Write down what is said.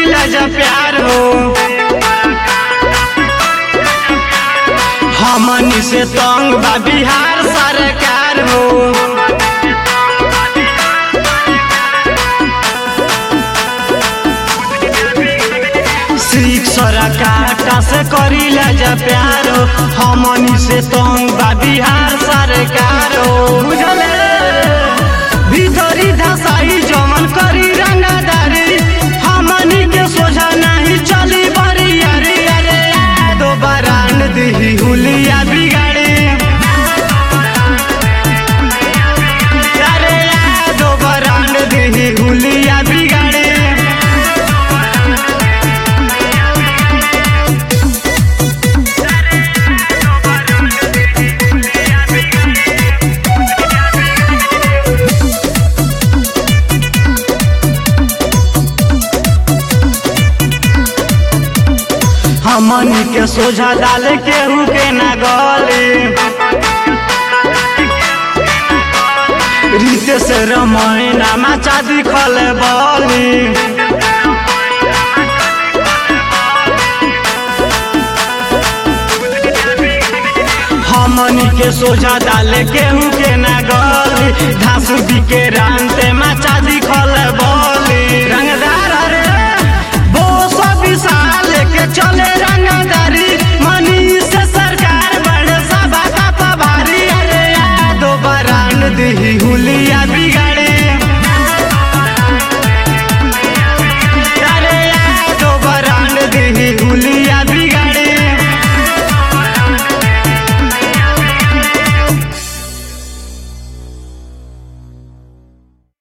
करीला जब प्यार हो हमनी से तंग बा बिहार सरकार हो शिक्षरा काटा से करीला जब प्यार हो हमनी से तंग बा बिहार सरकार हो बुझले भीतरी धसाई जमन करी रंगादारी हमनी के सोझा नहीं चली बरी अरे अरे दोबारा न दिही हुलिया बिगाड़ी अरे दोबारा न दिही हुलिया बिगाड़ी हमनी के सोझा डाले केहू के ना गली रीते से रमैना माचा दिखल बली हमनी के सोझा डाले केहू के ना गली धासु के रानते माचा दिखल बली रंग